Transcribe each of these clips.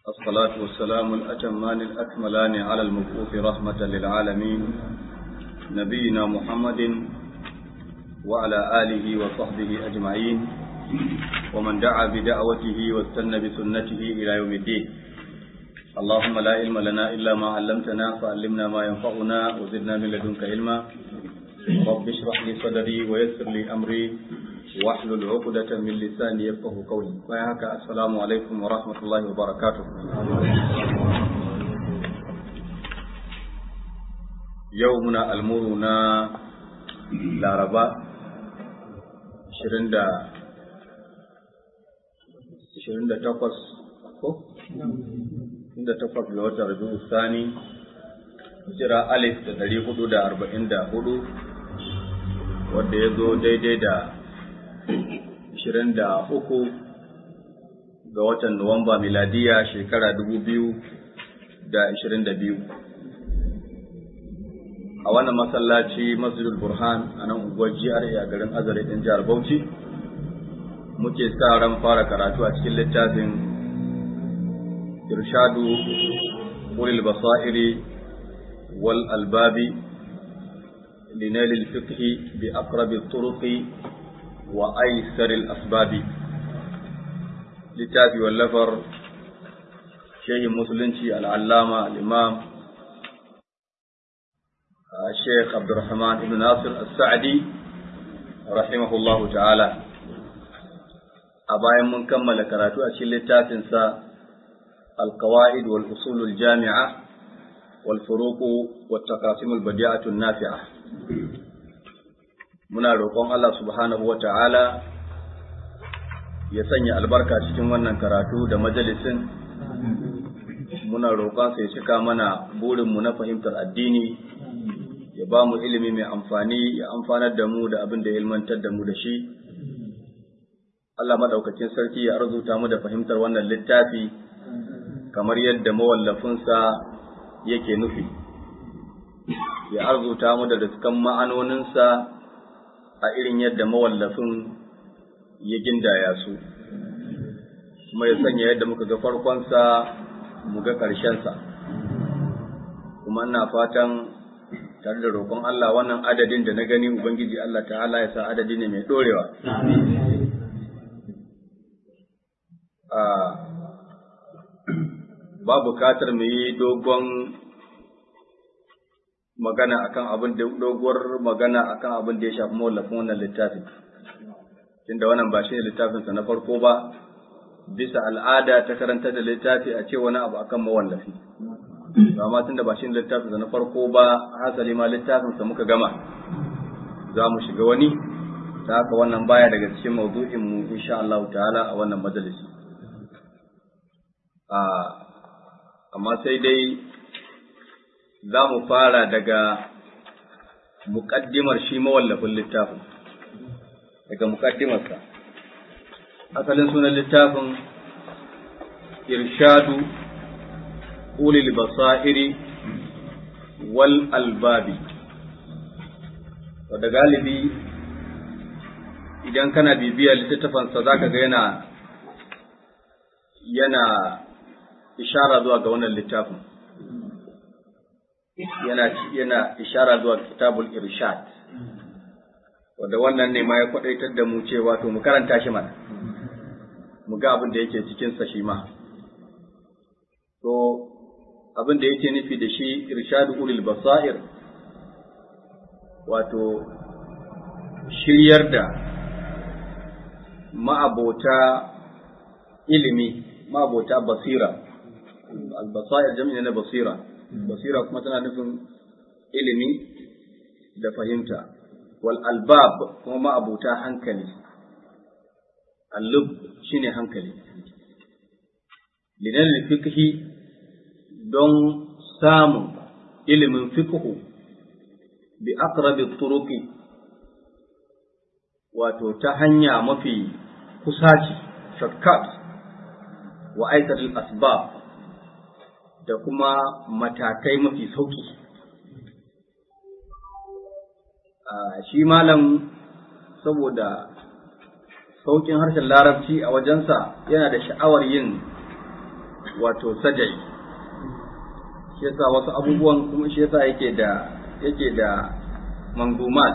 الصلاة والسلام الأتمان الأكملان على المبعوث رحمة للعالمين نبينا محمد وعلى آله وصحبه أجمعين ومن دعا بدعوته واستنى بسنته إلى يوم الدين اللهم لا علم لنا إلا ما علمتنا فعلمنا ما ينفعنا وزدنا من لدنك علما رب اشرح لي صدري ويسر لي أمري واحلل عقدة من لساني يفقه قولي وياك السلام عليكم ورحمة الله وبركاته يومنا المرنا لاربا شرندا شرندا تقص inda takwas ga watan Rabi'u Sani hijira alif da ɗari hudu da arba'in da hudu wadda ya zo daidai da ashirin da uku ga watan Nuwamba miladiya shekara dubu biyu da ashirin da biyu a wannan masallaci masjidul burhan a nan unguwar GRA a garin azare ɗin jihar Bauchi muke sa ran fara karatu a cikin littafin إرشاد أولي البصائر والألباب لنيل الفقه بأقرب الطرق وأيسر الأسباب لتابي واللفر شيخ مسلنشي العلامة الإمام الشيخ عبد الرحمن بن ناصر السعدي رحمه الله تعالى أبايا من كمل كراتو أشي لتافنسا القواعد والأصول الجامعة والفروق والتقاسيم البديعة النافعة muna roƙon Allah subhanahu wa ta'ala ya sanya albarka cikin wannan karatu da majalisin muna roƙon ya cika mana burinmu na fahimtar addini ya ba mu ilimi mai amfani ya amfanar da mu da abin da ya ilmantar da mu da shi Allah maɗaukacin sarki ya arzuta mu da fahimtar wannan littafi kamar yadda mawallafinsa yake nufi, ya arzuta mu da riskan ma'anoninsa a irin yadda mawallafin ya gindaya su, kuma ya sanya yadda muka ga farkonsa mu ga ƙarshensa, kuma ina fatan tare da roƙon Allah wannan adadin da na gani Ubangiji Allah ta'ala ya sa adadi ne mai ɗorewa. ba bukatar mu yi dogon magana akan abin da doguwar magana akan abin da ya shafi mawallafin wannan littafi tunda wannan ba shi ne littafinsa na farko ba bisa al'ada ta karanta da littafi a ce wani abu akan mawallafi amma tunda ba shi ne littafinsa na farko ba hasali ma littafinsa muka gama za mu shiga wani ta haka wannan baya daga cikin mawdu'in mu insha Allah ta'ala a wannan majalisi amma sai dai za mu fara daga muƙaddimar shi mawallafin littafin daga muƙaddimarsa asalin sunan littafin irshadu ulil basairi wal albabi da galibi idan kana bibiyar littattafansa za ka ga yana yana ishara zuwa ga wannan littafin yana yana ishara zuwa kitabul irshad wanda wannan ne ma ya kwadaitar da mu cewa to mu karanta shi mana mu ga abin da yake cikin sa shi ma to abin da yake nufi da shi irshadu ulil basair wato shiryar da ma'abota ilimi ma'abota basira albasair jami'i na basira basira kuma tana nufin ilimi da fahimta wal albab kuma ma'abuta hankali allub shine hankali linan fiqhi don samun ilimin fiqhu bi aqrabi turuqi wato ta hanya mafi kusaci shortcut wa aikatul asbab da kuma matakai mafi sauki shi malam saboda saukin harshen larabci a wajensa yana da sha'awar yin wato sajai shi yasa wasu abubuwan kuma shi yasa yake da yake da mangumat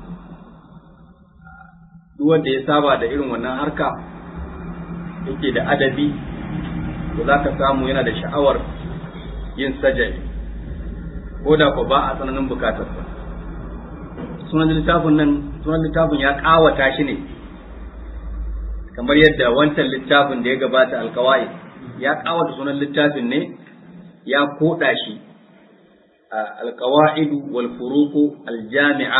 duk wanda ya saba da irin wannan harka yake da adabi to za ka samu yana da sha'awar yin sajai ko da ko ba a tsananin bukatarsa sunan littafin nan sunan littafin ya kawata shi ne kamar yadda wancan littafin da ya gabata alkawai ya kawata sunan littafin ne ya koda shi alkawaidu wal furuqu al jami'a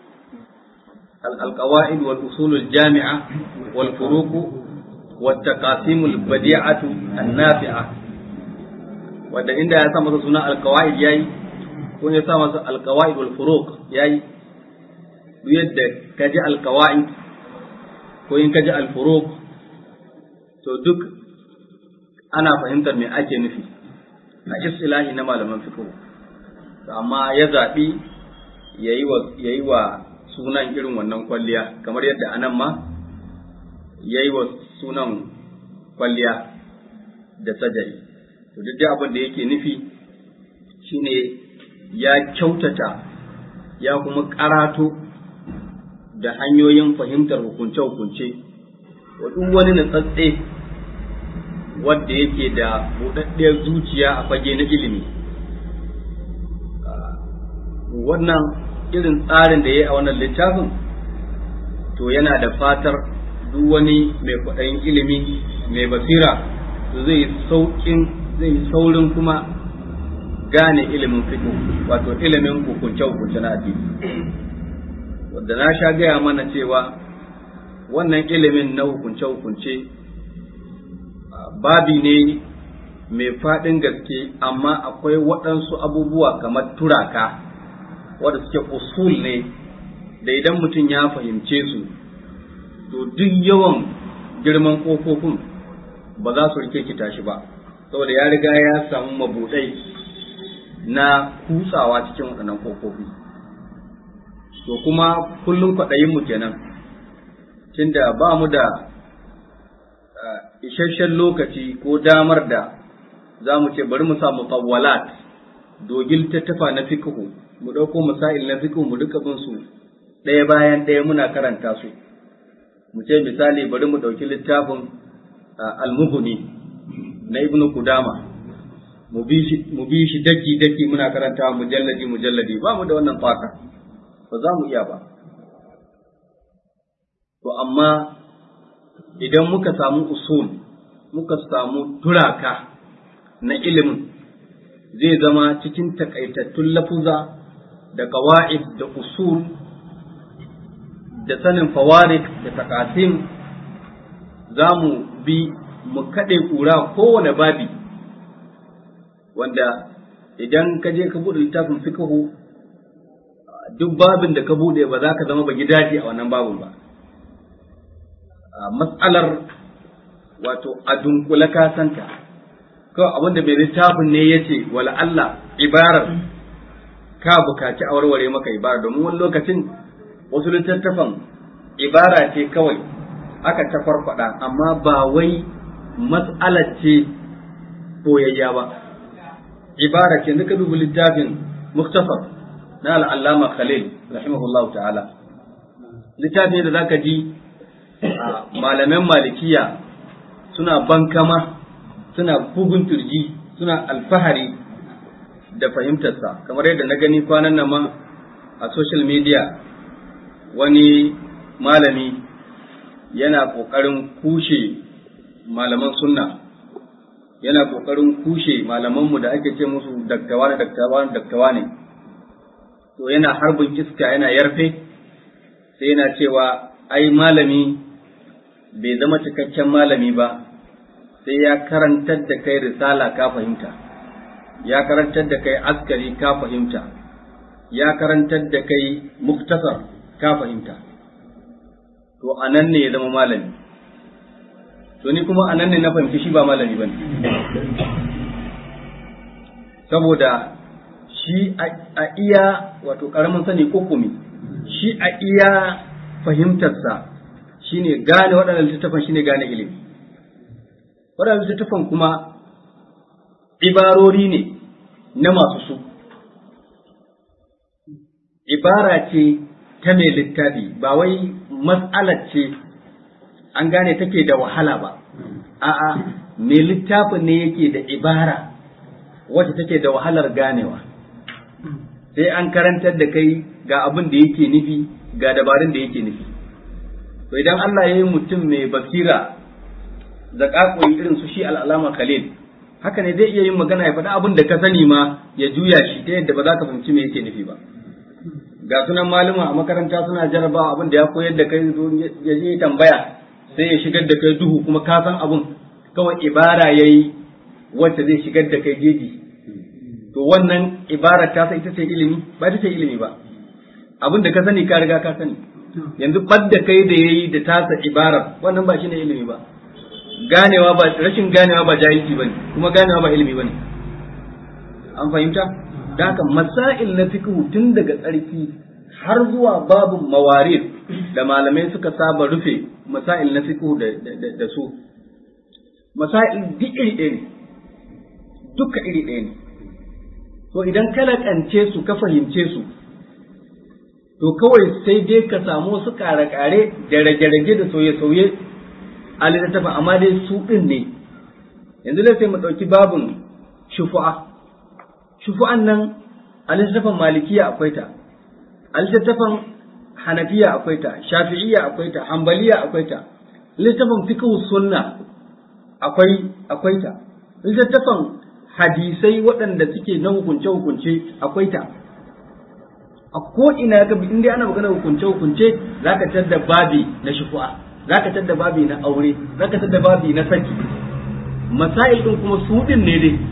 القواعد والأصول الجامعة والفروق والتقاسيم البديعة النافعة wanda inda ya sa masa suna alkawa'id yayi ko ya sa masa alkawa'id wal furuq yayi duk yadda ka ji alkawa'id ko in ka ji al furuq to duk ana fahimtar me ake nufi a istilahi na malaman fiqh amma ya zabi yayi wa yayi wa sunan irin wannan kwalliya kamar yadda anan ma ya yi wa sunan kwalliya da sajari to duk dai abin da yake nufi shine ya kyautata ya kuma karato da hanyoyin fahimtar hukunce-hukunce wa duk wani natsatse wadda yake da buɗaɗɗiyar zuciya a fage na ilimi wannan irin tsarin da ya yi a wannan littafin to yana da fatar duk wani mai kwaɗayin ilimi mai basira zai sauƙin zai saurin kuma gane ilimin fiƙo wato ilimin hukunce hukunce na addini wanda na sha gaya mana cewa wannan ilimin na hukunce hukunce babi ne mai faɗin gaske amma akwai waɗansu abubuwa kamar turaka wanda suke usul ne da idan mutum ya fahimce su to duk yawan girman ƙofofin ba za su rike ki tashi ba saboda ya riga ya samu mabuɗai na kutsawa cikin waɗannan ƙofofi to kuma kullum kwaɗayinmu kenan tunda ba mu da isasshen lokaci ko damar da za mu ce bari mu sa mutawwalat dogil tattafa na fikihu mu ɗauko masail na fikihu mu duka bin su ɗaya bayan ɗaya muna karanta su mu ce misali bari mu ɗauki littafin almuhuni na ibnu kudama mu bi shi daki daki muna karanta mujalladi mujalladi ba mu da wannan faka ba za mu iya ba to amma idan muka samu usul muka samu turaka na ilimin zai zama cikin takaitattun lafuza da kawa'id da usul da sanin fawarik da takasim za mu bi mu kaɗe ƙura kowane babi wanda idan ka je ka buɗe littafin fiqhu duk babin da ka buɗe ba za ka zama ba gidaje a wannan babin ba matsalar wato a dunkule ka santa kawai abinda mai littafin ne ya ce wala Allah ibarar ka bukaci a warware maka ibara domin wani lokacin wasu littattafan ibara ce kawai aka ta farfada amma ba wai matsalar ce boyayya ba ibara ce duka dubu littafin muktasar na al'allama khalil rahimahullahu ta'ala littafi da zaka ji malaman malikiya suna bankama suna bugun turji suna alfahari da fahimtarsa kamar yadda na gani kwanan nan ma a social media wani malami yana ƙoƙarin kushe malaman sunna yana ƙoƙarin kushe malamanmu da ake ce musu daktawa da daktawa da daktawa ne to yana harbin iska yana yarfe sai yana cewa ai malami bai zama cikakken malami ba sai ya karantar da kai risala ka fahimta ya karantar da kai askari ka fahimta ya karantar da kai muktasar ka fahimta to anan ne ya zama malami to ni kuma anan ne na fahimci shi ba malami bane saboda shi a iya wato karamin sani kokumi shi a iya fahimtarsa shine gane waɗannan littattafan shine gane ilimi waɗannan littattafan kuma ibarori ne na masu su ibara ce ta mai littafi ba wai mas'alar ce an gane take da wahala ba a'a mai littafin ne yake da ibara wacce take da wahalar ganewa sai an karantar da kai ga abin da yake nufi ga dabarun da yake nufi to idan Allah ya yi mutum mai basira da ƙaƙoyi irin su shi al'alama khalil haka ne zai iya yin magana ya faɗi abin da ka sani ma ya juya shi ta yadda ba za ka fahimci me yake nufi ba ga sunan malama a makaranta suna jarabawa abin da ya koyar da kai ya je tambaya sai ya shigar da kai duhu kuma ka san abin kawai ibara yayi wacce zai shigar da kai jeji to wannan ibara ta sai ita ce ilimi ba ita ce ilimi ba abin da ka sani ka riga ka sani yanzu badda kai da yayi da tasa ibara wannan ba shine ilimi ba ganewa ba rashin ganewa ba jahilci bane kuma ganewa ba ilimi bane an fahimta da haka masail na fiqh tun daga tsarki har zuwa babu mawarid da malamai suka saba rufe masail na fiqh da, da, su masail duk iri ɗaya ne duka iri ɗaya ne to idan ka laƙance su ka fahimce su to kawai sai dai ka samu wasu ƙare-ƙare da rage-rage da sauye-sauye a littattafin amma dai su ɗin ne yanzu dai sai mu ɗauki babin shufu'a shufu'an nan a littattafan malikiya akwai ta a littattafan hanafiya akwai ta shafi'iyya akwai ta hambaliya akwai ta littattafan fiqh sunna akwai akwai ta littattafan hadisai waɗanda suke na hukunce hukunce akwai ta a ko ina ka bi inda ana magana hukunce hukunce zaka tadda babi na shufu'a zaka tadda babi na aure zaka tadda babi na saki masail din kuma su din ne dai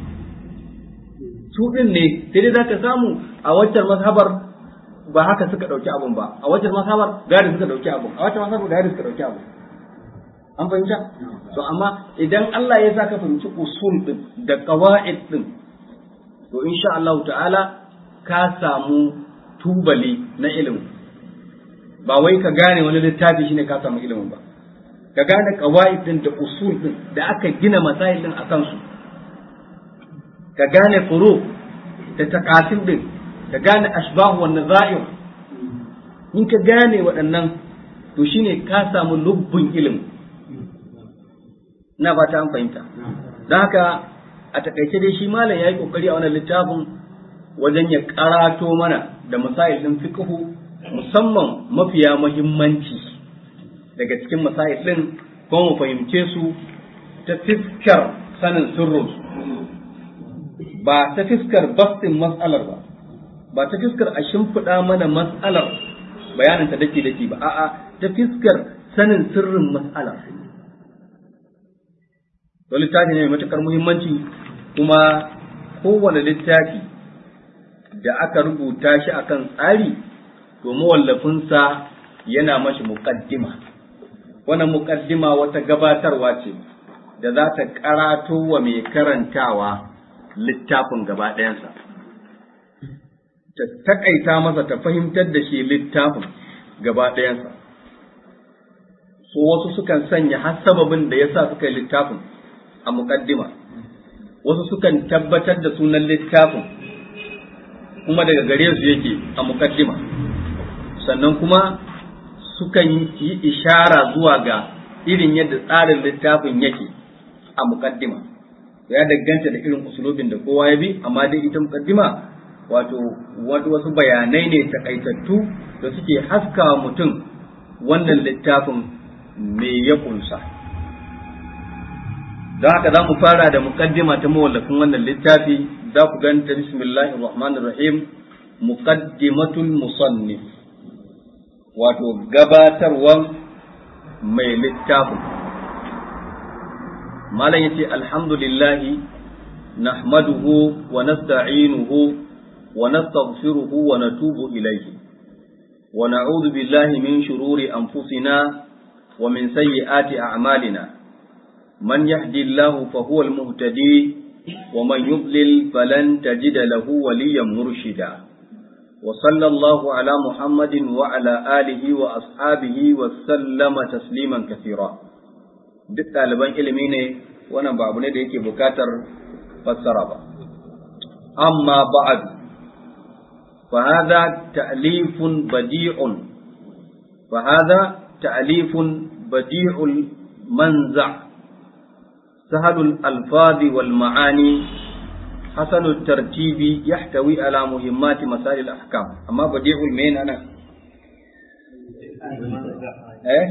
su din ne sai dai zaka samu a waccan mazhabar ba haka suka dauki abun ba a waccan mazhabar gari suka dauki abun a waccan mazhabar gari suka dauki abun an fahimta to amma idan Allah ya saka fahimci usul din da qawaid din to insha Allah ta'ala ka samu tubali na ilimi ba wai ka gane wani littafi shine ka samu ilimin ba ka gane qawaid din da usul din da aka gina masail din akan su ka gane furu da taqasim din ka gane ashbah wa nazair in ka gane waɗannan to shine ka samu lubbun ilimi ina fata an fahimta don haka a takaice dai shi malam ya yi kokari a wannan littafin wajen ya karato mana da masail din fiqhu musamman mafiya muhimmanci daga cikin masail din kuma mu fahimce su ta fiskar sanin sirrin ba ta fiskar bastin mas'alar ba ba ta fiskar a shimfiɗa mana mas'alar bayanin ta dake dake ba a'a ta fiskar sanin sirrin mas'alar to littafi ne mai matukar muhimmanci kuma kowane littafi da aka rubuta shi akan tsari to mawallafinsa yana mashi muƙaddima wannan muƙaddima wata gabatarwa ce da za ta karato wa mai karantawa littafin gaba ɗayansa ta taƙaita masa ta fahimtar da shi littafin gaba ɗayansa so wasu sukan sanya har sababin da ya sa suka yi littafin a muƙaddima wasu sukan tabbatar da sunan littafin kuma daga gare su yake a muƙaddima sannan kuma sukan yi ishara zuwa ga irin yadda tsarin littafin yake a muƙaddima ya danganta da irin usulubin da kowa ya bi amma dai ita muƙaddima wato wasu bayanai ne takaitattu da suke haska mutum wannan littafin me ya kunsa. don haka za mu fara da muqaddima ta mawallafin wannan littafi za ku ganta bismillahir rahmanir rahim muqaddimatul musannif wato gabatarwan mai littafin malam yace alhamdulillahi nahmaduhu wa nasta'inuhu wa nastaghfiruhu wa natubu ilayhi wa na'udhu billahi min shururi anfusina wa min sayyiati a'malina من يهدي الله فهو المهتدي ومن يضلل فلن تجد له وليا مرشدا وصلى الله على محمد وعلى آله وأصحابه وسلم تسليما كثيرا duk ɗaliban ilimi ne wannan ba abu ne da yake bukatar fassara ba amma ba'd fa hadha ta'lifun badi'un fa hadha ta'lifun badi'ul manza' سهل الألفاظ والمعاني حسن الترتيب يحتوي على مهمات مسائل الأحكام أما بديع المين أنا إيه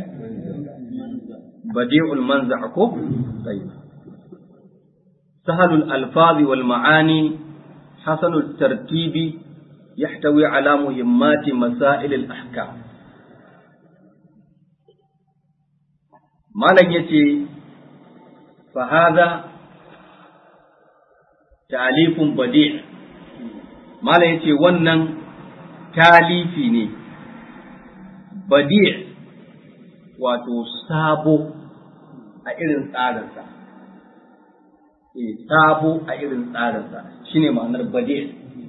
بديع المنزع كو طيب سهل الألفاظ والمعاني حسن الترتيب يحتوي على مهمات مسائل الأحكام ما يتي فهذا تعليف بديع ما يتي ونن تاليفي ne badi' wato sabo a irin tsarinsa e sabo a irin tsarinsa shine ma'anar badi'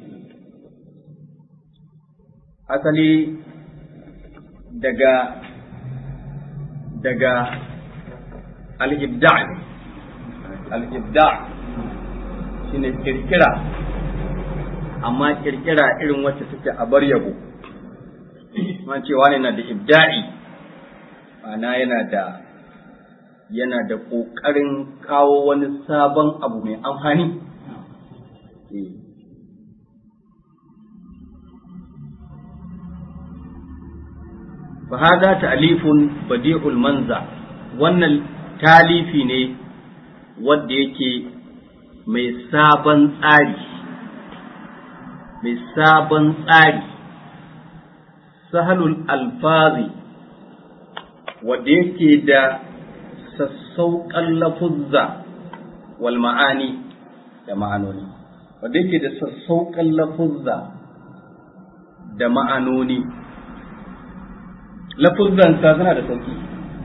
asali daga daga al-ibda' al-ibda' shine kirkira amma kirkira irin wacce take a bar yabo man cewa ne na da ibda'i ana yana da yana da ƙoƙarin kawo wani sabon abu mai amfani فهذا تأليف بديع المنزع wannan talifi ne wadda yake mai sabon tsari mai sabon tsari sahalul alfazi wadda yake da sassauƙan lafuzza wal ma'ani da ma'anoni wadda yake da sassauƙan lafuzza da ma'anoni lafuzzansa suna da sauƙi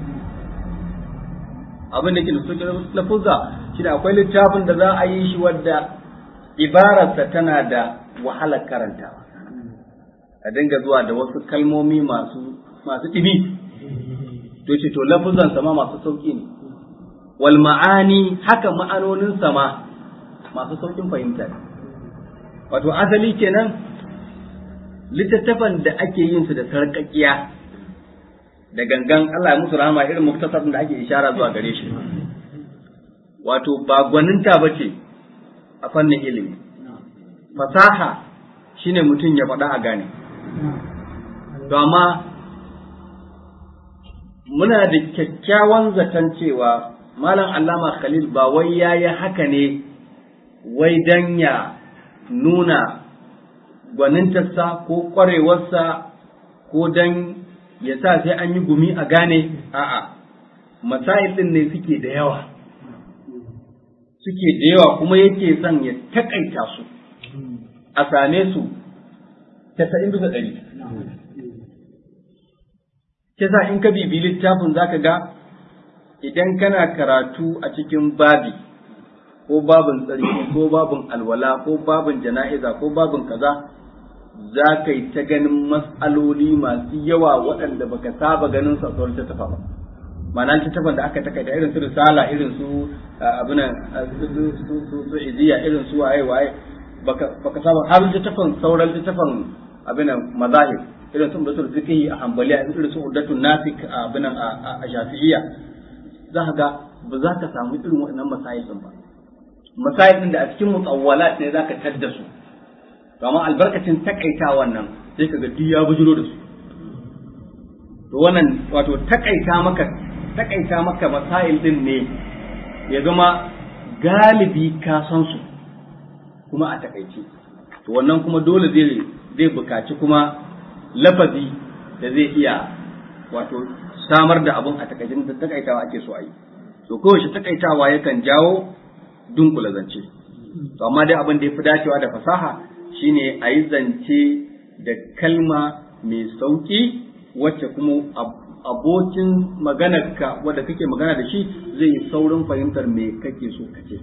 abin da ke da sauƙi lafuzza shi da akwai littafin da za a yi shi wadda ibararsa tana da wahalar karantawa a dinga zuwa da wasu kalmomi masu masu ɗimi to ce to lafuzan sama masu sauƙi ne wal ma'ani haka ma'anonin sama masu sauƙin fahimta ne wato asali kenan littattafan da ake yin su da sarƙaƙiya da gangan Allah ya musu rahama irin muktasar da ake ishara zuwa gare shi wato ba gwaninta ba ce a fannin ilimi fasaha shine mutum ya faɗa a gane to amma muna da kyakkyawan zaton cewa malam allama khalil ba wai ya yi haka ne wai dan ya nuna gwanintarsa ko ƙwarewarsa ko dan ya sa sai an yi gumi a gane a'a masail ɗin ne suke da yawa suke da yawa kuma yake son ya takaita su a same su tasa'in bisa ɗari kisa in ka bibi littafin zaka ga idan kana karatu a cikin babi ko babin tsarki ko babin alwala ko babin jana'iza ko babin kaza za ka yi ta ganin mas'aloli masu yawa waɗanda baka saba ganin su a sauran tattafa ba ma'ana tattafan da aka takaita irin su risala irin su abinan su iziya irin su waye waye baka saba har tattafan sauran tattafan abinan mazahir irin su udatul fiqhi a hanbaliya irin su udatul nasik a abinan a shafi'iyya za ka ga ba za ka samu irin waɗannan masail din ba masail din da a cikin mutawwalat ne za ka tadda su amma albarkacin takaita wannan sai ka ga duk ya bujiro da su to wannan wato takaita maka takaita maka masail din ne ya zama galibi ka san su kuma a takaice to wannan kuma dole zai zai bukaci kuma lafazi da zai iya wato samar da abun a takaicin da takaitawa ake so a yi to kowace takaitawa yakan jawo dunkula zance to amma dai abin da ya fi dacewa da fasaha shine a yi zance da kalma mai sauƙi wacce kuma abokin maganarka wadda kake magana da shi zai yi saurin fahimtar me kake so kace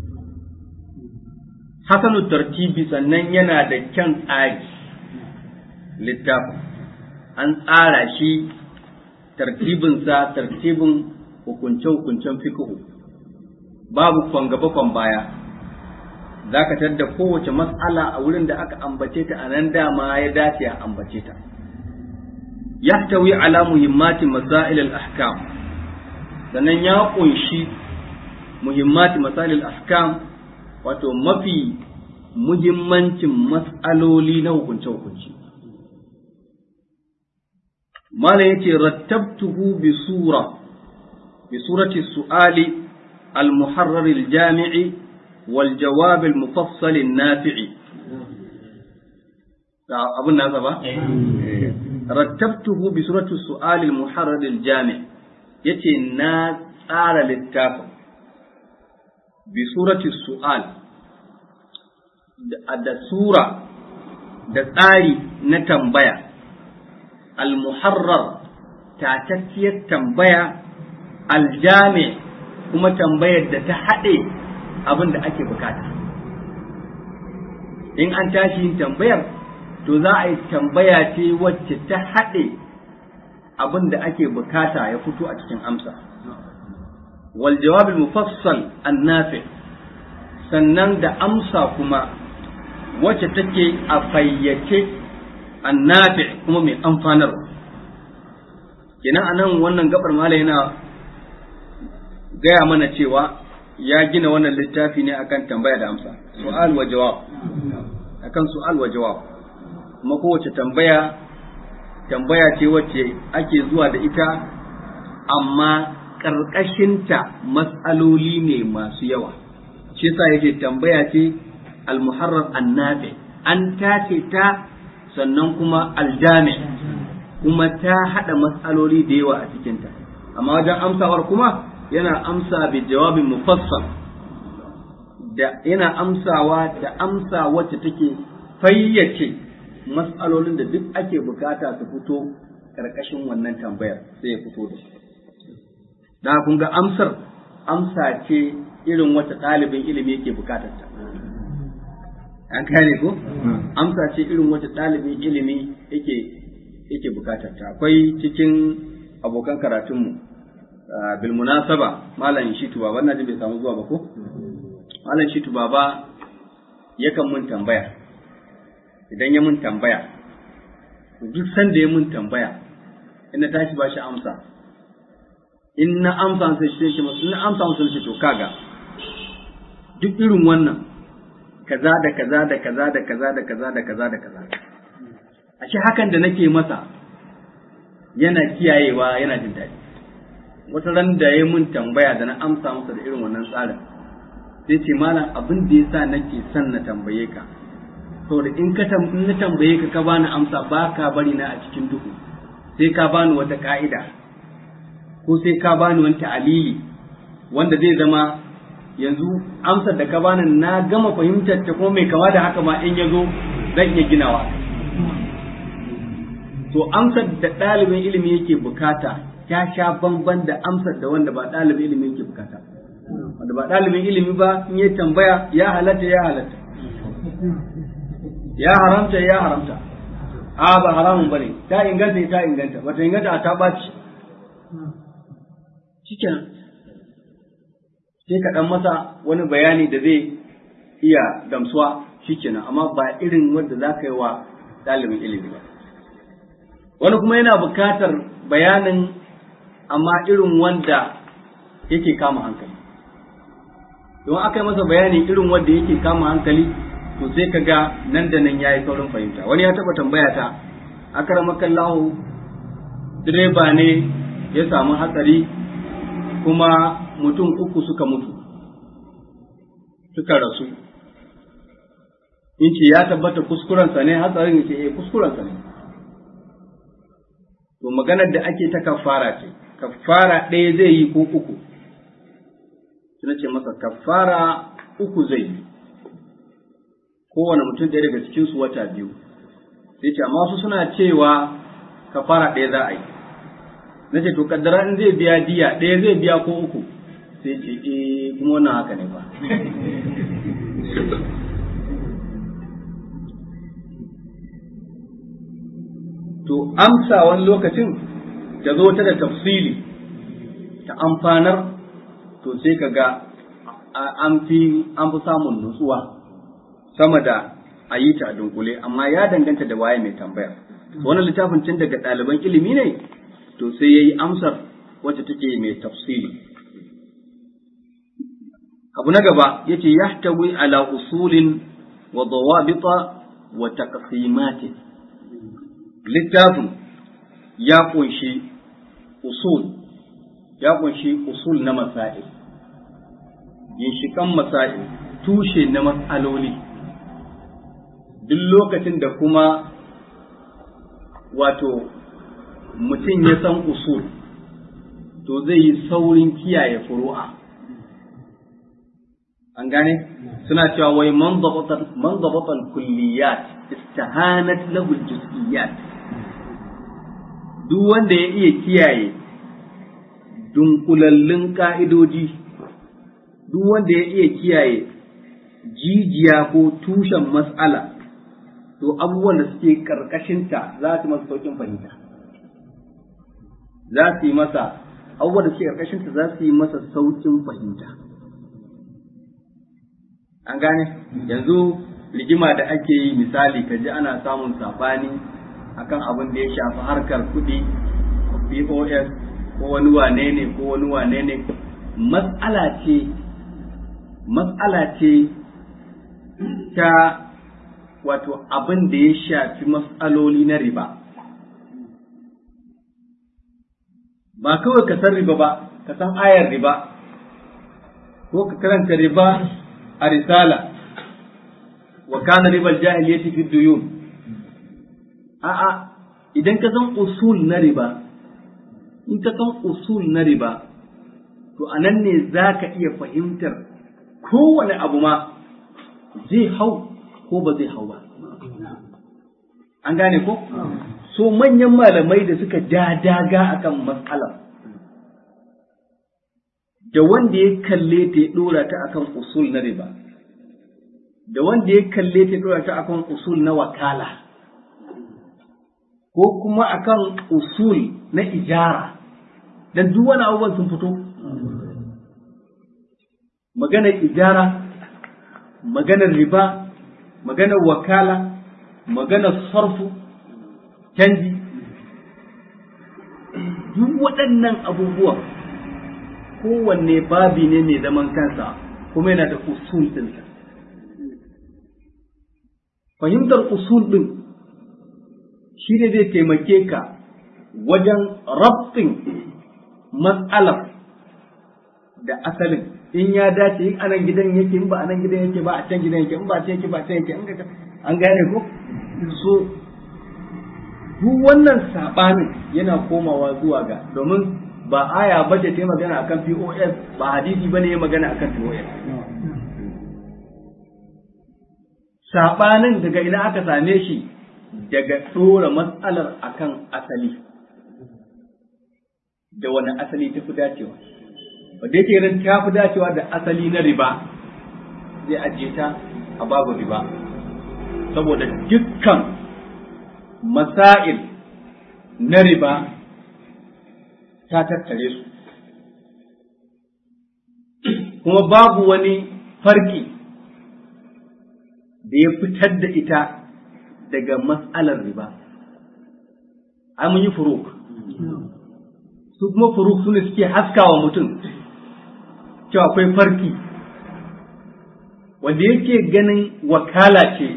hasanu tartibi sannan yana da kyan tsari littafin an tsara shi tartibinsa tartibin hukunce-hukuncen fikihu babu kwan gaba kwan baya za ka tadda kowace mas'ala a wurin da aka ambace ta a nan dama ya dace a ambace ta yahtawi ala muhimmati masail al-ahkam sannan ya kunshi muhimmati masail al-ahkam wato mafi muhimmancin mas'aloli na hukunce hukunci mala yace rattabtuhu bi sura bi surati su'ali al-muharrar al-jami'i wal jawab al-mufassal an-nafi'i abun nasa ba rattabtuhu bi surati su'al al-muharrar al-jami' yace na tsara littafin bi surati su'al da sura da tsari na tambaya al-muharrar tatacciyar tambaya al-jami' kuma tambayar da ta haɗe abin da ake bukata in an tashi yin tambayar to za a yi tambaya ce wacce ta haɗe abin da ake bukata ya fito a cikin amsa wal jawab mufassal annafi sannan da amsa kuma wacce take a fayyace annafi kuma mai amfanarwa kenan anan wannan gabar malai yana gaya mana cewa ya gina wannan littafi ne akan tambaya da amsa su'al wa jawab akan su'al wa jawab kuma kowace tambaya tambaya ce wacce ake zuwa da ita amma ƙarƙashinta matsaloli ne masu yawa shi yasa yake tambaya ce almuharrar annabi an tace ta sannan kuma aljami kuma ta haɗa matsaloli da yawa a cikinta amma wajen amsawar kuma yana amsa bi jawabin mufassal da yana amsawa da amsa wacce take fayyace matsalolin da duk ake bukata su fito karkashin wannan tambayar sai ya fito da su da kun ga amsar amsa ce irin wata ɗalibin ilimi yake bukatar ta an kane ko amsa ce irin wata ɗalibin ilimi yake yake bukatar ta akwai cikin abokan karatunmu bil munasaba malam shitu baba ina jin bai samu zuwa ba ko malam shitu baba yakan mun tambaya idan ya mun tambaya duk sanda ya mun tambaya in na tashi ba shi amsa in na amsa sai shi ce masu na amsa musu shi to kaga duk irin wannan kaza da kaza da kaza da kaza da kaza da kaza da kaza ashe hakan da nake masa yana kiyayewa yana jin daɗi wata ran da ya mun tambaya da na amsa masa da irin wannan tsarin sai ce malam abin da yasa nake son na tambaye ka saboda in ka in na tambaye ka ka bani amsa ba ka bari na a cikin duhu sai ka bani wata ka'ida ko sai ka bani wani ta'alili wanda zai zama yanzu amsar da ka bani na gama fahimtar ta kuma mai kama da haka ma in ya zo zan iya ginawa to amsar da ɗalibin ilimi yake bukata ta sha bamban da amsar da wanda ba ɗalibin ilimi yake bukata wanda ba ɗalibin ilimi ba in ya tambaya ya halatta ya halatta ya haramta ya haramta a ba haramun bane ta inganta ta inganta bata inganta a ta ɓaci shikenan sai ka ɗan masa wani bayani da zai iya gamsuwa shikenan amma ba irin wanda za ka yi wa ɗalibin ilimi ba wani kuma yana buƙatar bayanin amma irin wanda yake kama hankali don aka yi masa bayani irin wanda yake kama hankali to sai ka ga nan da nan ya yi saurin fahimta wani ya taɓa tambaya ta akaramakan lahu direba ne ya samu hatsari kuma mutum uku suka mutu suka rasu in ce ya tabbata kuskurensa ne hatsarin ce eh kuskurensa ne to maganar da ake ta kafara ce kafara ɗaya zai yi ko uku suna ce masa kafara uku zai yi kowane mutum ɗaya daga cikinsu wata biyu sai ce amma su suna cewa kafara ɗaya za a yi na ce to kaddara in zai biya diya ɗaya zai biya ko uku sai ce eh kuma wannan haka ne ba to amsa wani lokacin ta zo ta da tafsili ta amfanar to sai ka ga an fi an fi samun nutsuwa sama da a yi ta a dunkule amma ya danganta da waye mai tambaya wannan littafin tun daga ɗaliban ilimi ne to sai ya yi amsar wacce take mai tafsiri abu na gaba yace yahtawi ala usulin wa dawabita wa taqsimatin littafin ya kunshi usul ya kunshi usul na masail ginshikan masail tushe na mas'aloli duk lokacin da kuma wato mutum ya san usul to zai yi saurin kiyaye furu'a an gane suna cewa wai man zabata kulliyat istahanat lahu juz'iyat duk wanda ya iya kiyaye dunkulallun ka'idoji duk wanda ya iya kiyaye jijiya ko tushen mas'ala to abubuwan da suke karkashinta za su masa saukin fahimta za su yi masa abubuwan da suke karkashinta za su yi masa saukin fahimta an gane yanzu rigima da ake yi misali ka ji ana samun sabani akan abin da ya shafi harkar kuɗi pos ko wani wane ne ko wani wane ne matsala ce matsala ce ta wato abin da ya shafi matsaloli na riba ba kawai ka san riba ba ka san ayar riba ko ka karanta riba a risala wa kana ribal jahiliyyati fi duyun a'a idan ka san usul na riba in ka san usul na riba to anan ne zaka iya fahimtar kowane abu ma zai hau ko ba zai hau ba an gane ko so manyan malamai da suka daga akan matsalar da wanda ya kalle ta ya dora ta akan usul na riba da wanda ya kalle ta ya dora ta akan usul na wakala ko kuma akan usul na ijara dan duk wani abubuwan sun fito maganar ijara maganar riba maganar wakala maganar sarfu canji duk waɗannan abubuwan kowanne babi ne mai zaman kansa kuma yana da usul ɗinsa. Fahimtar usul ɗin shi ne zai taimake ka wajen rabtin matsalar da asalin in ya dace in anan gidan yake in ba anan gidan yake ba a can gidan yake in ba a can yake ba a can yake an gane ko so duk wannan saɓanin yana komawa zuwa ga domin ba aya ba ce ta yi magana akan POS ba hadisi ba ne ya magana akan POS. Saɓanin daga ina aka same shi daga ɗora matsalar akan asali. Da wani asali ta fi dacewa. Ba da yake ta fi dacewa da asali na riba zai ajiye ta a babu riba. Saboda dukkan masail na riba ta tattare su kuma babu wani farki da ya fitar da ita daga matsalar riba ai mun yi furuk su kuma furuk su ne suke haskawa mutum cewa akwai farki wanda yake ganin wakala ce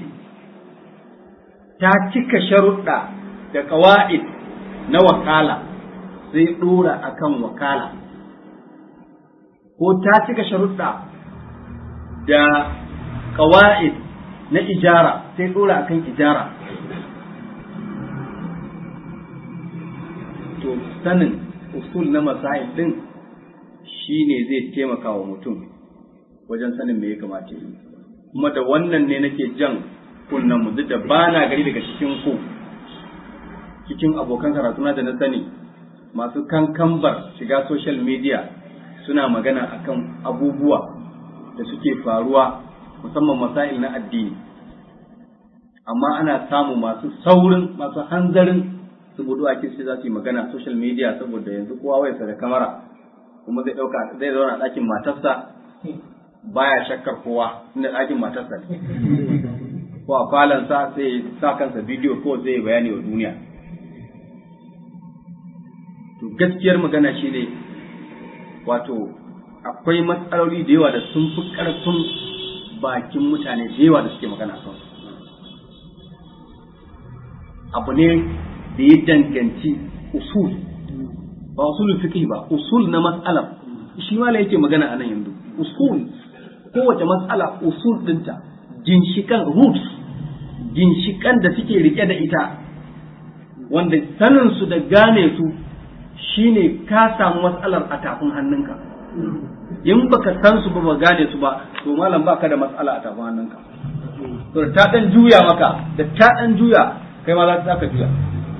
ta cika sharuɗa da ƙawa'id na wakala sai ɗora a kan wakala ko ta cika sharuɗa da ƙawa'id na ijara sai ɗora a kan ijara to sanin usul na masail ɗin shi ne zai taimaka wa mutum wajen sanin me ya kamata yi kuma da wannan ne nake jan kunnen mu duk da ba na gari daga cikin ku cikin abokan karatuna da na sani masu kankambar shiga social media suna magana akan abubuwa da suke faruwa musamman masail na addini amma ana samu masu saurin masu hanzarin su budu a sai za su yi magana social media saboda yanzu kowa wayarsa da kamera kuma zai dauka zai zauna a ɗakin matarsa baya shakkar kowa inda ɗakin matarsa ne ko a falansa sai sa kansa bidiyo ko zai bayani wa duniya to gaskiyar magana shi ne wato akwai matsaloli da yawa da sun fi ƙarfin bakin mutane da yawa da suke magana kan abu ne da ya danganci usul ba usulul fiqh ba usul na mas'alar shi ma yake magana a nan yanzu usul kowace mas'ala usul dinta ginshikan roots ginshikan da suke rike da ita wanda sanin su da gane su shine ka samu mas'alar a tafin hannunka in baka san su ba ba gane su ba to malam baka da mas'ala a tafin hannunka to ta dan juya maka da ta dan juya kai ma za ka juya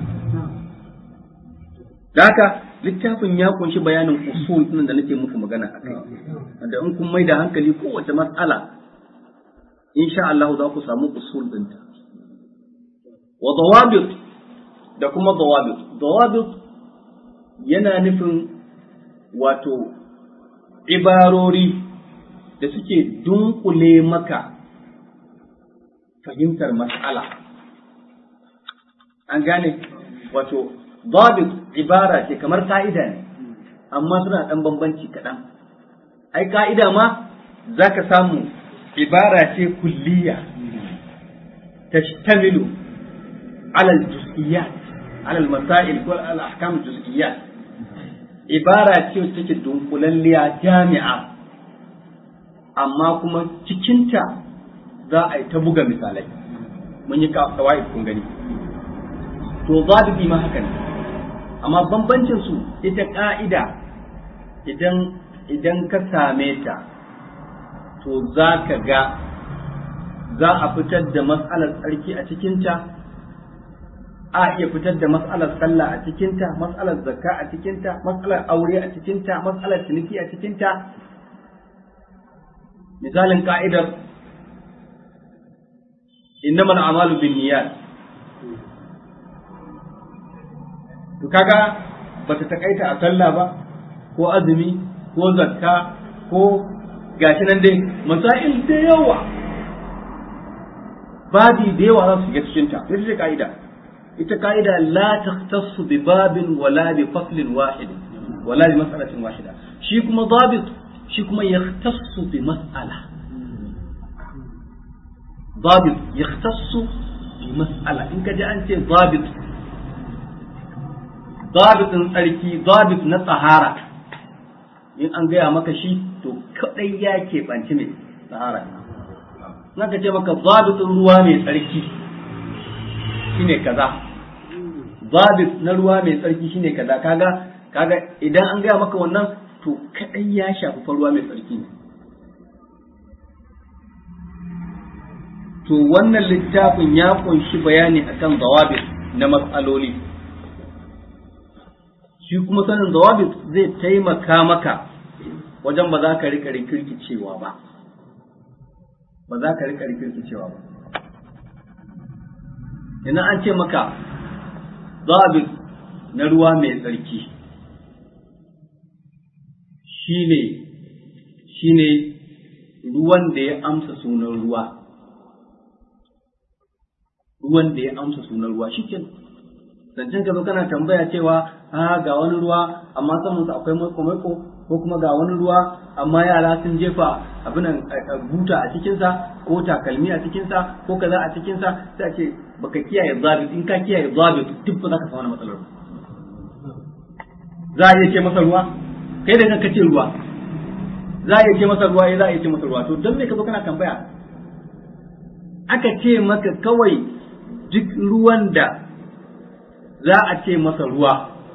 da haka littafin ya kunshi bayanin usul ɗin da nake muku magana a kai wanda in kun mai da hankali kowace matsala insha Allah za ku samu usul ɗinta wa dawabit da kuma dawabit dawabit yana nufin wato ibarori da suke dunkule maka fahimtar mas'ala an gane wato Dabit ibara ce kamar ka'ida ne, amma suna ɗan bambanci kaɗan. Ai, ka'ida ma za ka samu ibara ce kulliya, tashtamilu alal juz'iyat, alal masail ko alal ahkam juz'iyat. Ibara ce take dunkulalliya jami'a, amma kuma cikinta za a yi ta buga misalai. Mun yi kawai kun gani. To, zabibi ma haka ne. amma bambancin su ita ka'ida idan idan ka same ta to za ka ga za a fitar da matsalar tsarki a cikinta a iya fitar da matsalar sallah a cikinta matsalar zakka a cikinta matsalar aure a cikinta matsalar ciniki a cikinta misalin ka'idar innamal a'malu binniyat to kaga bata takaita a sallah ba ko azumi ko zakka ko gashi nan dai masail da yawa babi da yawa za su shiga cikin ta ita ce ka'ida ita ka'ida la takhtassu bi babin wala bi faslin wahid wala bi mas'alatin wahida shi kuma dabit shi kuma yahtassu bi mas'ala dabit yahtassu bi mas'ala in ka ji an ce dabit zabitin tsarki zabit na tsahara in an gaya maka shi to kadai ya keɓanci mai tsahara na ka ce maka zabitin ruwa mai tsarki shine kaza zabit na ruwa mai tsarki shine kaza kaga kaga idan an gaya maka wannan to kadai ya shafi fa ruwa mai tsarki ne to wannan littafin ya kunshi bayani akan zawabit na matsaloli shi kuma sanin zawabit zai taimaka maka wajen ba za ka rika rikirkicewa ba ba za ka rika rikirkicewa ba ina an ce maka zawabit na ruwa mai tsarki shine shine ruwan da ya amsa sunan ruwa ruwan da ya amsa sunan ruwa shi zancen ka zo kana tambaya cewa a ga wani ruwa amma saman su akwai maiko maiko ko kuma ga wani ruwa amma yara sun jefa abin buta a cikinsa ko takalmi a cikinsa ko kaza a cikinsa sai a ce baka kiyaye zabit in ka kiyaye zabit duk ba za ka samu matsalar za a iya ce masa ruwa kai da kanka ce ruwa za a iya ce masa ruwa eh za a iya ce masa ruwa to don me ka zo kana tambaya aka ce maka kawai duk ruwan da za a ce masa ruwa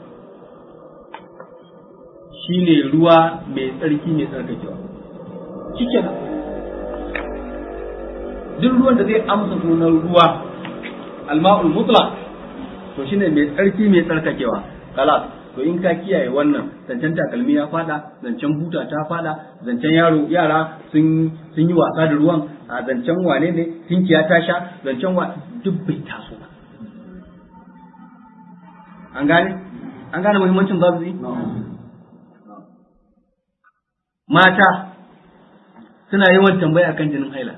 shi ne ruwa mai tsarki mai tsarkakewa cikin duk ruwan da zai amsa sunan ruwa alma'ul mutlaq to shi ne mai tsarki mai tsarkakewa kalas to in ka kiyaye wannan zancen takalmi ya fada zancen buta ta fada zancen yaro yara sun sun yi wasa da ruwan a zancen wane ne tinkiya ta sha zancen wa duk bai taso ba an gane an gane muhimmancin zabi mata suna yawan tambaya akan jinin haila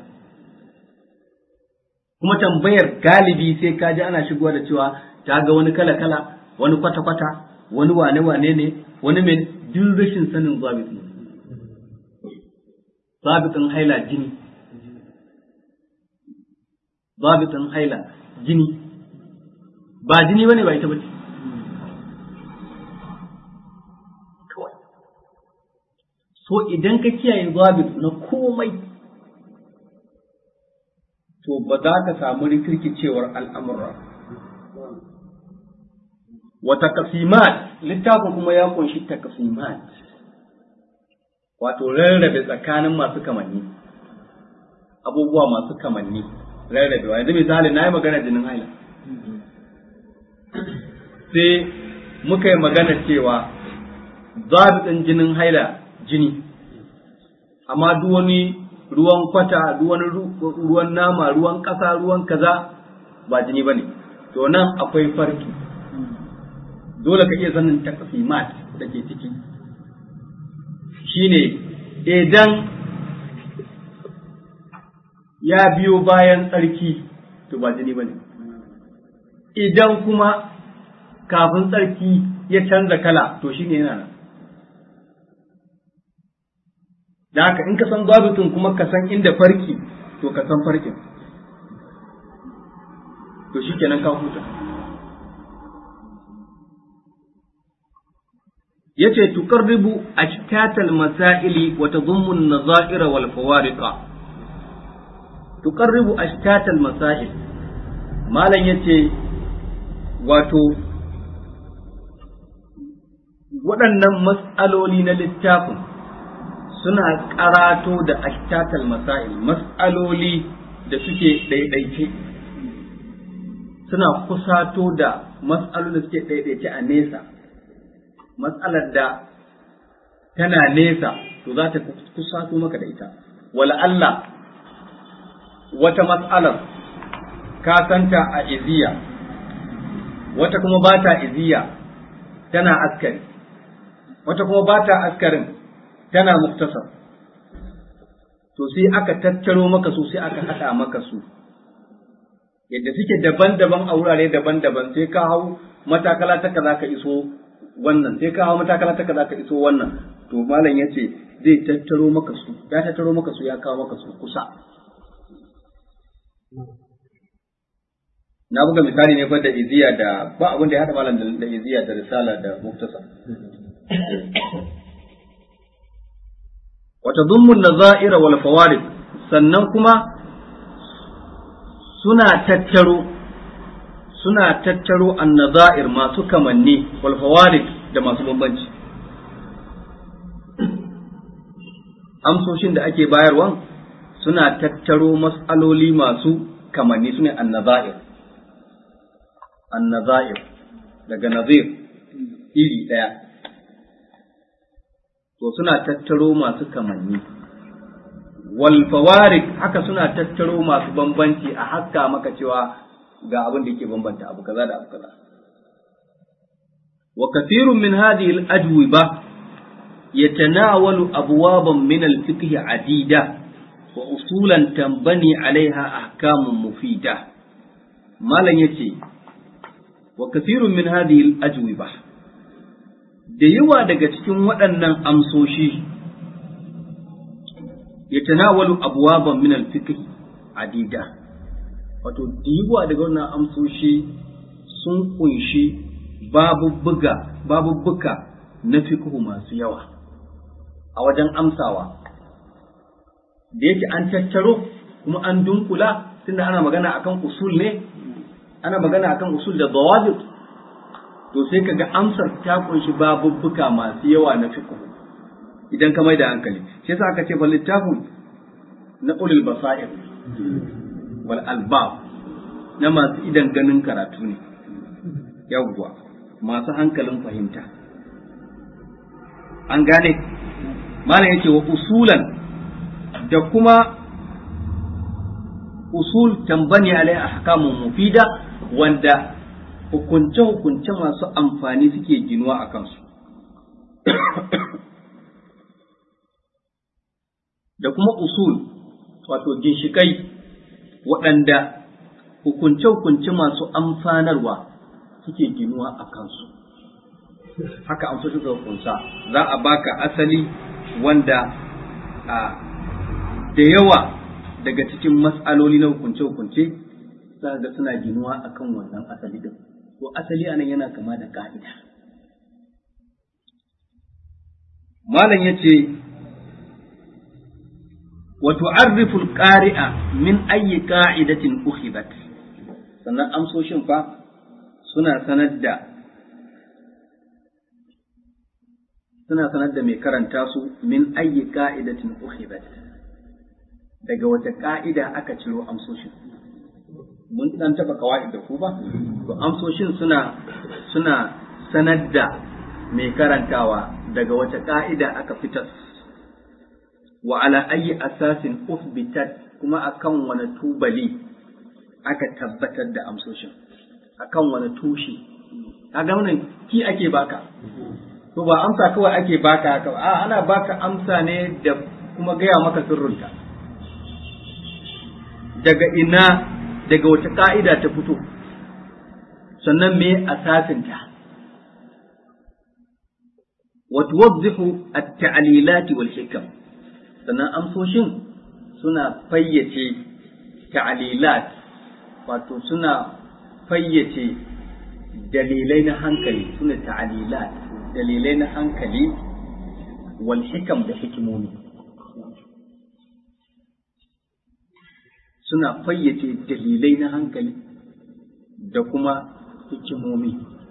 kuma tambayar galibi sai ka ji ana shigowa da cewa ta ga wani kala kala wani kwata kwata wani wane wane ne wani mai duk rashin sanin zabit ne zabitin haila jini zabitin haila jini ba jini bane ba ita bace kawai so idan ka kiyaye zabit na komai to ba za ka samu rikirkicewar al'amura wa takasimat littafin kuma ya kunshi takasimat wato rarrabe tsakanin masu kamanni abubuwa masu kamanni rarrabewa yanzu misali na yi magana jinin haila sai muka yi magana cewa zaɓin jinin haila jini amma duk wani ruwan kwata duk wani ruwan nama ruwan ƙasa ruwan kaza ba jini ba ne to nan akwai farki dole ka iya sanin takasimat da ke ciki shine idan ya biyo bayan tsarki to ba jini ba ne idan kuma kafin tsarki ya canza kala to shine yana nan da haka in ka san zabitun kuma ka san inda farki to ka san farkin to shi kenan ka huta yace tuqarribu ashtatal masaili wa tadhummu an-nazair wal fawariqa tuqarribu ashtatal masail malan yace wato waɗannan mas'aloli na littafin suna karato da ashtatal masail mas'aloli da suke ɗaiɗaice suna kusato da mas'alolin da suke ɗaiɗaice a nesa matsalar da tana nesa to za ta kusato maka da ita wala Allah wata matsalar ka santa a iziya wata kuma ba ta iziya tana askari wata kuma ba ta askarin tana muktasar to sai aka tattaro maka su sai aka haɗa maka su yadda suke daban-daban a wurare daban-daban sai ka hau matakala ta kaza ka iso wannan sai ka hau matakala ta kaza ka iso wannan to malam ya ce zai tattaro maka su ya tattaro maka su ya kawo maka su kusa na buga misali ne fa da iziya da ba abin da ya haɗa malam da iziya da risala da muktasa wata dummun nazaira wal fawarid sannan kuma suna tattaro suna tattaro annazair masu kamanni wal fawarid da masu bambanci amsoshin da ake bayarwa suna tattaro mas'aloli masu kamanni sune annazair annazair daga nazir iri ɗaya to suna tattaro masu kamanni wal fawarik haka suna tattaro masu bambanci a haska maka cewa ga abin da yake bambanta abu kaza da abu kaza wa kathirun min hadhihi al ajwiba yatanawalu abwaban min al fiqh adida wa usulan tambani alaiha ahkamun mufida malan yace wa kathirun min hadhihi al ajwiba da yawa daga cikin waɗannan amsoshi ya tanawalu abuwaban min al-fiqh adida wato da yawa daga wannan amsoshi sun kunshi babubbuga babubbuka na fiqh masu yawa a wajen amsawa da yake an tattaro kuma an dunkula tunda ana magana akan usul ne ana magana akan usul da dawabit to sai kaga amsar ta kunshi babubbuka masu yawa na fiqh idan ka mai da hankali shi yasa aka ce fa littafin na ulul basair wal albab na masu idan ganin karatu ne yawwa masu hankalin fahimta an gane malam yake wa usulan da kuma usul tambani alai ahkamun mufida wanda hukunce-hukunce masu amfani suke ginuwa a kansu. da kuma usul wato ginshikai waɗanda hukunce-hukunce masu amfanarwa suke ginuwa a kansu haka amsoshin suka kunsa za a baka asali wanda a da yawa daga cikin matsaloli na hukunce-hukunce za ga suna ginuwa akan wannan asali din to asali anan yana kama da ka'ida malam yace wa tu'arrifu al-qari'a min ayyi qa'idatin ukhidat sannan amsoshin fa suna sanar da suna sanar da mai karanta su min ayyi qa'idatin ukhidat daga wata ka'ida aka ciro amsoshin mun dan taba kawai da ku ba to amsoshin suna suna sanar da mai karantawa daga wata ka'ida aka fitar wa ala ayyi asasin uthbitat kuma akan wani tubali aka tabbatar da amsoshin akan wani tushe kaga wannan ki ake baka to ba amsa kawai ake baka haka a ana baka amsa ne da kuma gaya maka sirrinta daga ina daga wata ka'ida ta fito sannan me asasinta wa tuwaddihu at-ta'lilat wal hikam sannan amsoshin suna fayyace ta'lilat wato suna fayyace dalilai na hankali suna ta'lilat dalilai na hankali wal hikam da hikimomi suna fayyace dalilai na hankali da kuma hikimomi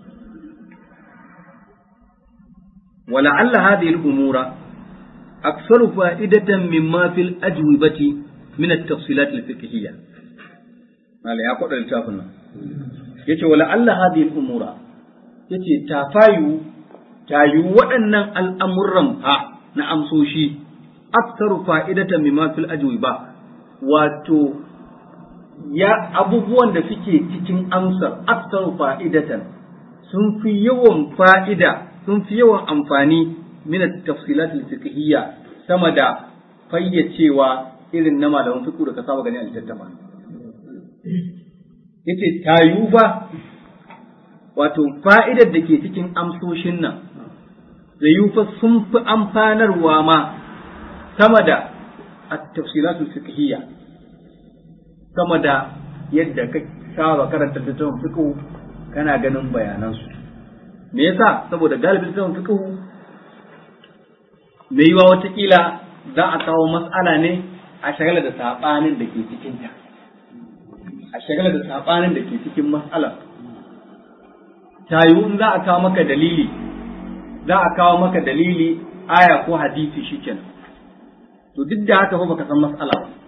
ولعل هذه الأمور أكثر فائدة مما في الأجوبة من التفصيلات الفقهية مالا يا قدر التافنا يتي ولعل هذه الأمور يتي تافايو تايو وأن الأمر ها نعم سوشي أكثر فائدة مما في الأجوبة واتو ya abubuwan da suke cikin amsar aksaru fa'idatan sun fi yawan fa'ida sun fi yawan amfani min tafsilat al-fiqhiyya sama da fayyacewa irin na malaman fiqh da ka saba gani a littattafa yace tayu fa wato fa'idar da ke cikin amsoshin nan da yufa sun fi amfanarwa ma sama da at-tafsilat al-fiqhiyya sama da yadda ka saba karanta littattafan fiqh kana ganin bayanansu me yasa saboda galibin littattafan fiqh me yiwa watakila za a kawo mas'ala ne a shagala da sabanin da ke cikinta a shagala da sabanin da ke cikin mas'alar ta yiwu in za a kawo maka dalili za a kawo maka dalili aya ko hadisi shikenan to duk da haka fa baka san mas'ala ba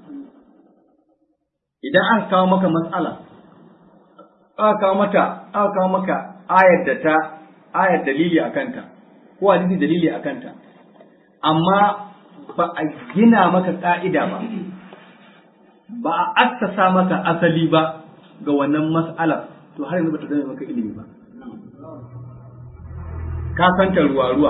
idan aka kawo maka mas'ala aka kawo mata aka kawo maka ayar da ta ayar dalili a kanta ko hadisi dalili a kanta amma ba a gina maka ka'ida ba ba a assasa maka asali ba ga wannan mas'alar to har yanzu ba ta zama maka ilimi ba ka santa ruwa ruwa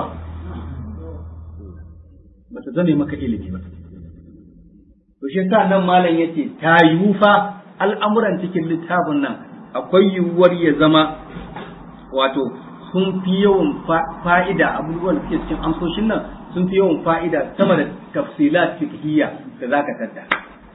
ba ta zame maka ilimi ba to shi yasa nan malam yace ta yiwu fa al'amuran cikin littafin nan akwai yiwuwar ya zama wato sun fi yawan fa'ida abubuwan da suke cikin amsoshin nan sun fi yawan fa'ida sama da tafsilat fiqhiyya da zaka tadda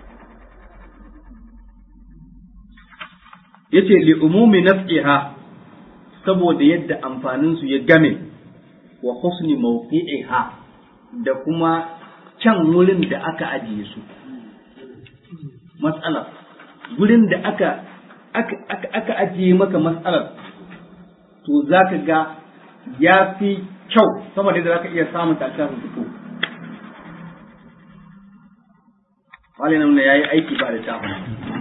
yace li umumi naf'iha saboda yadda amfanin su ya game wa husni mawqi'iha da kuma can wurin da aka ajiye su mas'alar wurin da aka aka aka ajiye maka mas'alar to za ka ga ya fi kyau sama da za ka iya samun tashin fito. Wale nan ya yi aiki ba da tafi.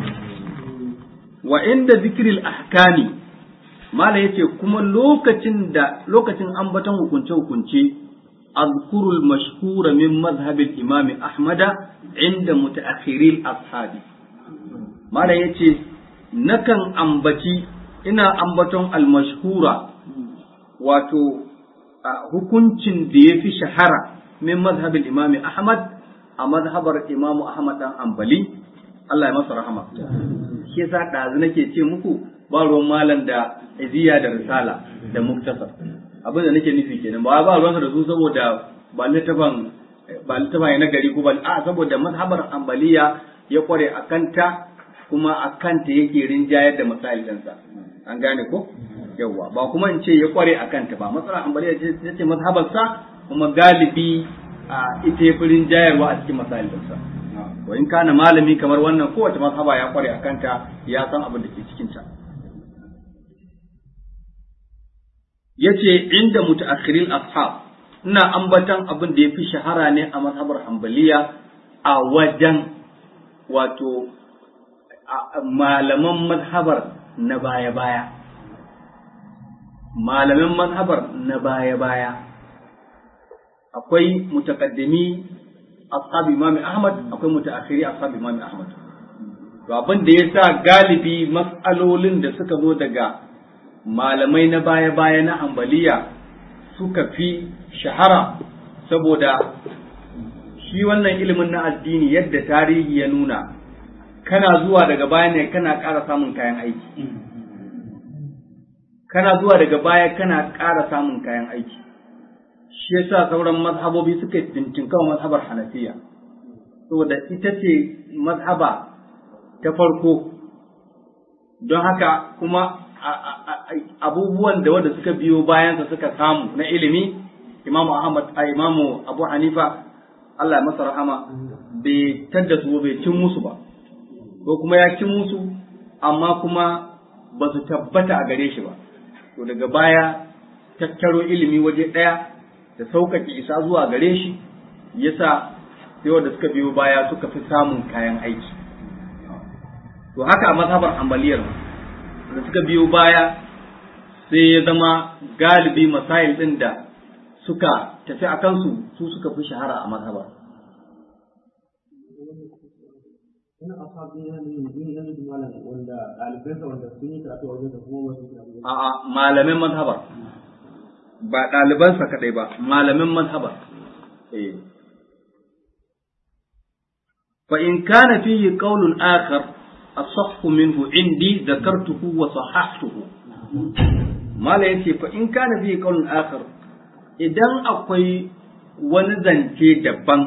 Wa inda zikiril ahkami Mala yace kuma lokacin da lokacin ambaton hukunce-hukunce azkurul mashhura min mazhabil imami ahmada inda mutaakhiril ashabi Mala yace nakan ambaci ina ambaton almashhura wato hukuncin da ya fi shahara min mazhabin imami Ahmad a mazhabar Imam Ahmad dan Ambali Allah ya masa rahama shi yasa ɗazu nake ce muku ba ruwan malam da iziya da risala da muktasar abin da nake nufi kenan ba ba ruwansa da su saboda ba littafan ba littafan na gari ko ba a saboda mazhabar ambaliya ya kware a kanta kuma a kanta yake rinjayar da masail ɗinsa an gane ko yawwa ba kuma in ce ya kware a kanta ba matsalar ambaliya ce ce mazhabarsa kuma galibi a ita ya fi rinjayarwa a cikin masail ɗinsa wa in kana malami kamar wannan kowace mazhaba ya kware a kanta ya san abin da ke cikin ta yace inda mutaakhiril ashab ina ambatan abin da yafi shahara ne a mazhabar hanbaliya a wajen wato malaman mazhabar na baya-baya malaman mazhabar na baya-baya akwai mutaqaddimi ashabi imam ahmad akwai mutaakhiri ashabi imam ahmad to abin da yasa galibi mas'alolin da suka zo daga malamai na baya-baya na ambaliya suka fi shahara saboda shi wannan ilimin na addini yadda tarihi ya nuna kana zuwa daga baya ne kana ƙara samun kayan aiki kana zuwa daga baya kana ƙara samun kayan aiki shi yasa sauran mazhabobi suka tintinkawa mazhabar hanafiya saboda ita ce mazhaba ta farko don haka kuma abubuwan da wanda suka biyo bayansa suka samu na ilimi imamu ahmad a imamu abu hanifa allah masa rahama bai tadda su bai cin musu ba ko kuma ya cin musu amma kuma ba su tabbata a gare shi ba to daga baya tattaro ilimi waje ɗaya da sauƙaƙe isa zuwa gare shi yasa sai wanda suka biyo baya suka fi samun kayan aiki to haka a mazhabar ambaliyar da suka biyo baya sai ya zama galibi masail ɗin da suka tafi a kansu su suka fi shahara a mazhabar A'a malamin mazhabar ba ɗalibansa kaɗai ba malamin mazhabar fa in kana fihi qawlun akhar asahhu minhu indi dhakartuhu wa sahahtuhu mala yace fa in kana fihi qawlun akhar idan akwai wani zance daban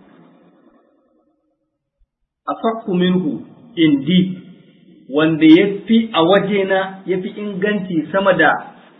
asahhu minhu indi wanda ya fi a wajena ya fi inganci sama da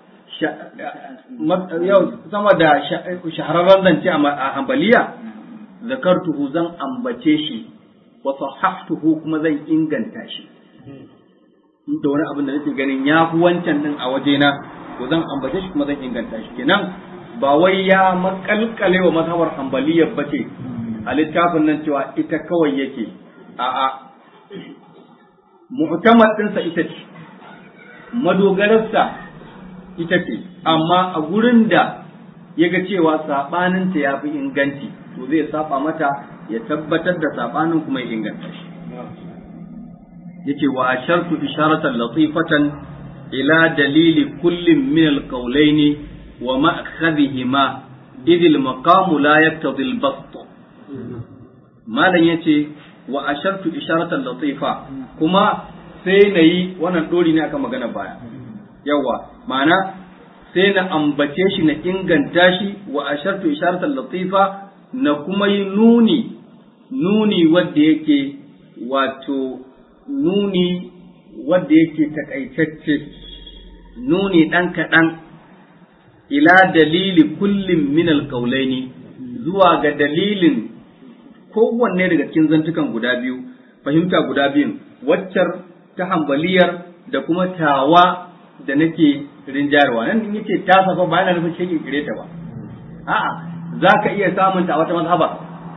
sama da shahararren zance a hambaliya zakartuhu zan ambace shi wa sahahtuhu kuma zan inganta shi da wani abin da nake ganin ya fi wancan din a wajena to zan ambace shi kuma zan inganta shi kenan ba wai ya makalkale wa mazhabar hambaliya bace a littafin nan cewa ita kawai yake a'a mu'tamad ɗinsa ita ce madogararsa ita ce amma a gurin da ya ga cewa saɓaninta ya fi inganci to zai saba mata ya tabbatar da saɓanin kuma ya inganta shi yake wa ashartu isharatan latifatan ila dalili kullum min alqawlaini wa ma'khadhihima idh al-maqamu la yaqtadi al-bast malan yace wa ashartu isharatan latifa kuma sai na yi wannan dori ne akan magana baya yawa ma'ana sai na ambace shi na inganta shi wa ashartu isharatan latifa na kuma yi nuni nuni wanda yake wato nuni wanda yake takaitacce nuni dan kaɗan ila dalili kullum min alƙaulaini zuwa ga dalilin kowanne daga cikin zantukan guda biyu fahimta guda biyun waccar ta hambaliyar da kuma tawa da nake rinjayarwa nan in yace ta safa ba yana nufin shi kire ta ba a'a zaka iya samun ta a wata mazhaba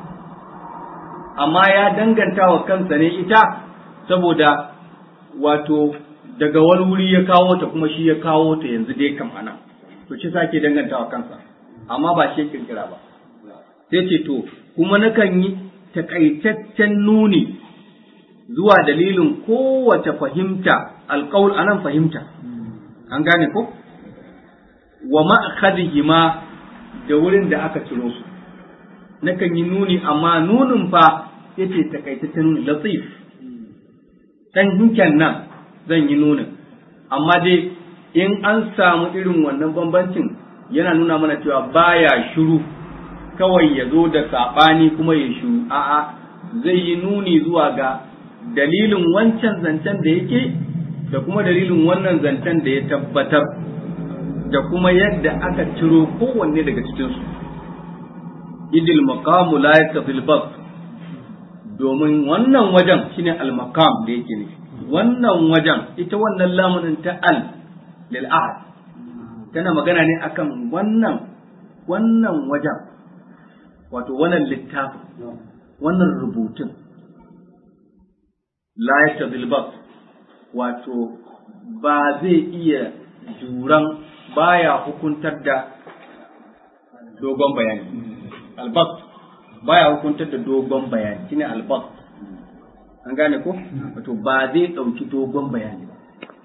amma ya danganta wa kansa ne ita saboda wato daga wani wuri ya kawo ta kuma shi ya kawo ta yanzu dai kam ana to shi sake danganta wa kansa amma ba shi kirkira ba sai ce to kuma nakan yi takaitaccen nuni zuwa dalilin kowace fahimta alƙawul anan fahimta an gane ko wa ma'khadihima da wurin da aka ciro su nakan yi nuni amma nunin fa yace takaitaccen latif dan hinken nan zan yi nunin amma dai in an samu irin wannan bambancin yana nuna mana cewa baya shiru kawai ya zo da saɓani kuma ya shiru a'a zai yi nuni zuwa ga dalilin wancan zancen da yake da kuma dalilin wannan zancen da ya tabbatar da kuma yadda aka ciro kowanne daga cikinsu idil maqamu la yakfil bas domin wannan wajen shine al maqam da yake ne wannan wajen ita wannan lamunin ta al lil ahad tana magana ne akan wannan wannan wajen wato wannan littafin wannan rubutun la yakfil bas wato ba zai iya juran baya hukuntar da dogon bayani albas baya hukuntar da dogon bayani shine albas an gane ko wato ba zai ɗauki dogon bayani ba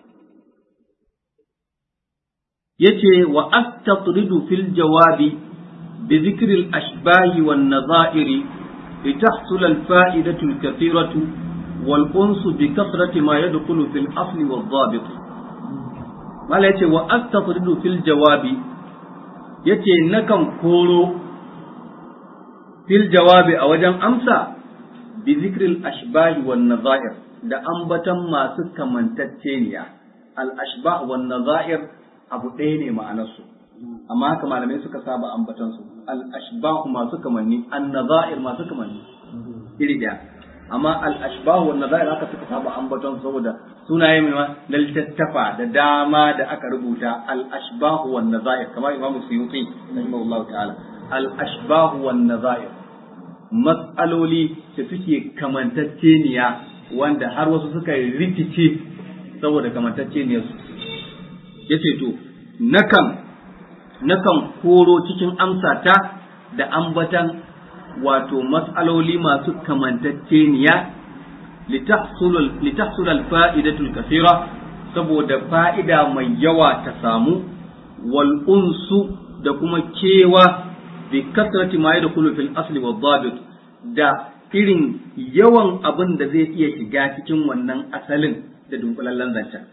yace wa astatridu fil jawabi bi dhikri al ashbahi wan nadha'iri litahsul al fa'idatu al kathiratu wal unsu bi kathrati ma yadkhulu fil asli wal dhabit mala yace wa astatridu fil jawabi yace nakan koro fil jawabi a wajen amsa bi zikril ashbahi wan nazair da ambatan masu kamantacceniya al ashbah wan nazair abu ɗaya ne ma'anarsu amma haka malamai suka saba ambatan su al ashbah masu kamanni an nazair masu kamanni iri daya amma al ashbah wan nazair haka suka saba ambatan su saboda sunaye mai na littattafa da dama da aka rubuta al ashbah wan nazair kamar imamu suyuti rahimahullahu ta'ala al ashbah wan nazair matsaloli da suke kamantacceniya wanda har wasu suka rikice saboda kamantacceniyarsu ya ce to nakan nakan koro cikin amsata da ambatan wato matsaloli masu kamantacceniya litahsul alfa'idatul kasira saboda fa'ida mai yawa ta samu wal unsu da kuma kewa bi kasrati ma yadkhulu fil asli wa dhabit da irin yawan abin da zai iya shiga cikin wannan asalin da dunkulallen zancen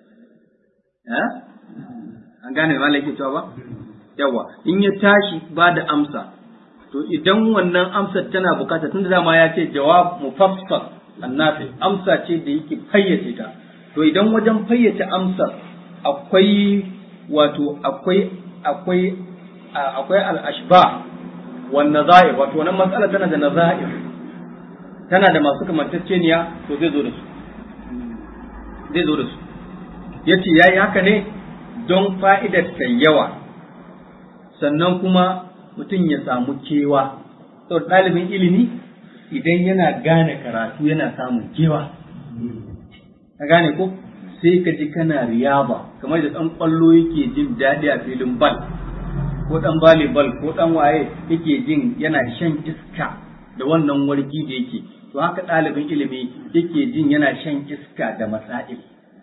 an gane ma yake cewa ba yawa in ya tashi ba da amsa to idan wannan amsar tana bukata tun da dama ya ce jawab mufassal annafi amsa ce da yake fayyace ta to idan wajen fayyace amsar akwai wato akwai akwai akwai al-ashba wan nazair wato wannan matsala tana da nazair tana da masu kamantacceniya to zai zo da su zai zo da su yace yayi haka ne don fa'idar ta yawa sannan kuma mutum ya samu kewa to ɗalibin ilimi idan yana gane karatu yana samun kewa ka gane ko sai ka ji kana riyaba kamar da ɗan ƙwallo yake jin daɗi a filin bal ko ɗan volleyball ko ɗan waye yake jin yana shan iska da wannan wargi da yake to haka ɗalibin ilimi yake jin yana shan iska da masail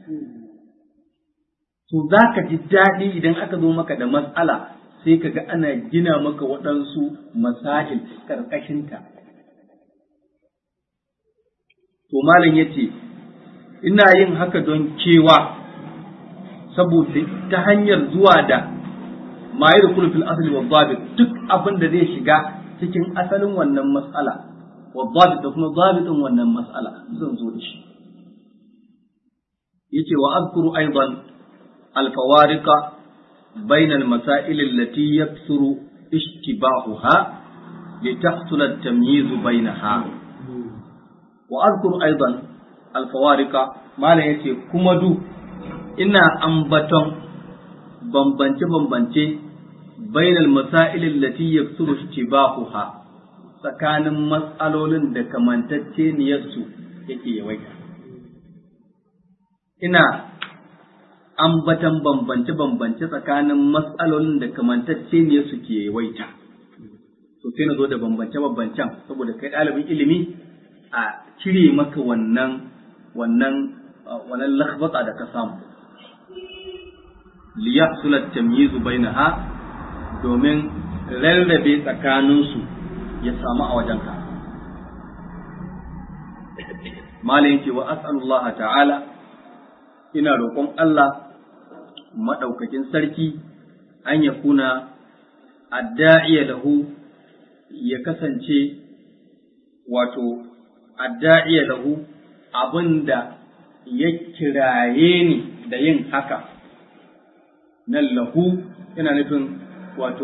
to za ka ji daɗi idan aka zo maka da matsala sai ka ga ana gina maka waɗansu masail ƙarƙashinta to malam ya ce ina yin haka don cewa saboda ta hanyar zuwa da ma yi fil asali wa zabit duk abin da zai shiga cikin asalin wannan mas'ala wa zabit da kuma zabitin wannan mas'ala zan zo da shi yace wa azkuru aidan الفوارق بين المسائل التي يكثر اشتباهها لتحصل التمييز بينها وأذكر أيضا الفوارق ما لا يتي كمدو إنا أنبتن بمبنچ بمبنچ بين المسائل التي يكثر اشتباهها tsakanin matsalolin da kamantacce niyarsu yake yawaita ina ambatan bambance-bambance tsakanin matsalolin da kamantacce ne suke yawaita. To sai na zo da bambance-bambancen saboda kai ɗalibin ilimi a cire maka wannan wannan wannan lakhbata da ka samu. Liyahsulat tamyizu bainaha domin rarrabe tsakaninsu ya samu a wajenka malam yake wa as'alullah ta'ala ina roƙon Allah madaukakin sarki an ya kuna adda'iya lahu ya kasance wato adda'iya lahu abinda ya kiraye ni da yin haka nan lahu yana nufin wato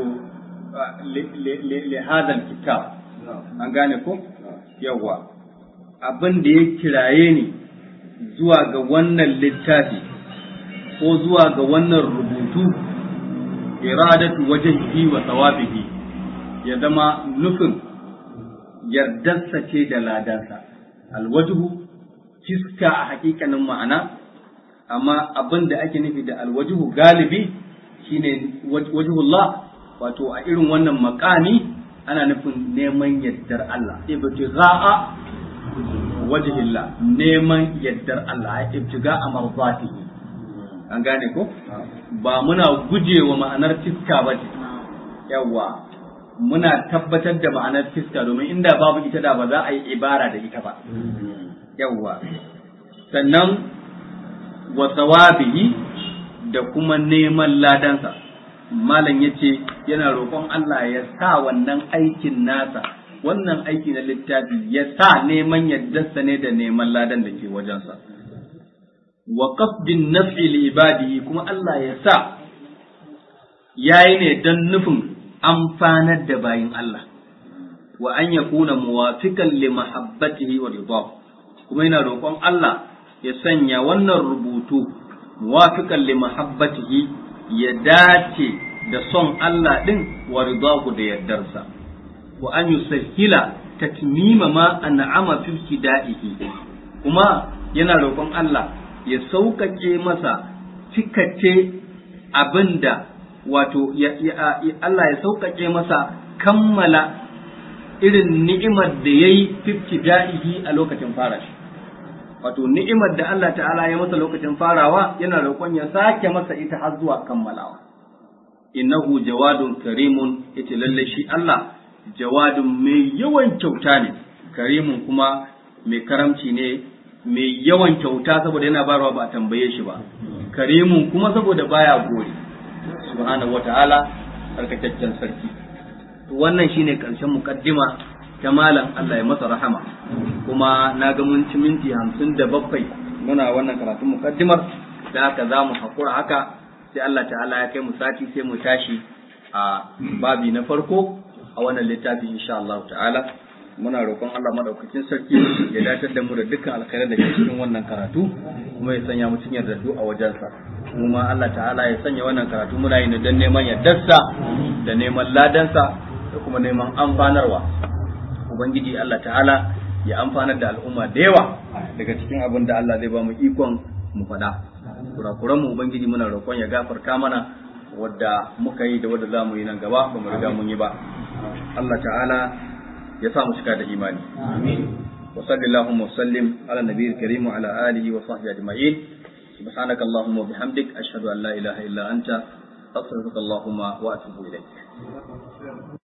li hadal kitab an gane ko yawa abin da ya kiraye ni zuwa ga wannan littafi ko zuwa ga wannan rubutu iradatu wajhihi wa thawabihi ya zama nufin yardarsa ce da ladansa alwajhu fiska a hakikanin ma'ana amma abin da ake nufi da alwajhu galibi shine wajhullah wato a irin wannan makami ana nufin neman yardar Allah ibtigha'a wajhillah neman yardar Allah ibtigha'a marzatihi an gane ko ba muna gujewa ma'anar fiska ba ce yawa muna tabbatar da ma'anar fiska domin inda babu ita da ba za a yi ibara da ita ba yawa sannan wa sawabihi da kuma neman ladansa malam ya ce yana roƙon Allah ya sa wannan aikin nasa wannan aiki na littafi ya sa neman yaddarsa ne da neman ladan da ke wajensa wa qasdin naf'i li ibadihi kuma Allah ya sa yayi ne don nufin amfanar da bayin Allah wa an yakuna muwafiqan li mahabbatihi wa ridahu kuma yana roƙon Allah ya sanya wannan rubutu muwafiqan li mahabbatihi ya dace da son Allah ɗin wa ridahu da yardarsa wa an yusahhila tatmima ma an'ama fi ibtida'ihi kuma yana roƙon Allah ya sauƙaƙe masa cikace abinda wato Allah ya sauƙaƙe masa kammala irin ni'imar da yayi fi ibtida'ihi a lokacin fara shi wato ni'imar da Allah ta'ala ya masa lokacin farawa yana roƙon ya sake masa ita har zuwa kammalawa innahu jawadun karimun yace lalle shi Allah jawadun mai yawan kyauta ne karimun kuma mai karamci ne mai yawan kyauta saboda yana bayarwa ba a tambaye shi ba karimun kuma saboda baya gori subhanahu wataala sarkakakken sarki wannan shine karshen mukaddima ta malam Allah ya masa rahama kuma na ga mun ci minti hamsin da bakwai muna wannan karatun mukaddimar da haka za mu haƙura haka sai Allah ta'ala ya kai mu sati sai mu tashi a babi na farko a wannan littafi insha Allah ta'ala muna roƙon Allah madaukakin sarki ya datar da mu da dukkan alkhairar da ke cikin wannan karatu kuma ya sanya mu cikin yardattu a wajensa kuma Allah ta'ala ya sanya wannan karatu muna yi don neman yardarsa da neman ladansa da kuma neman amfanarwa ubangiji Allah ta'ala ya amfanar da al'umma da yawa daga cikin abin da Allah zai ba mu ikon mu faɗa kurakuran mu ubangiji muna roƙon ya gafarta mana wadda muka yi da wadda za mu yi nan gaba ba mu riga mun yi ba Allah ta'ala ya sa mu cika da imani amin wa sallallahu wa sallim ala nabiyil karim wa ala alihi wa sahbihi ajma'in subhanaka allahumma wa bihamdik ashhadu an la ilaha illa anta astaghfiruka allahumma wa atubu ilaik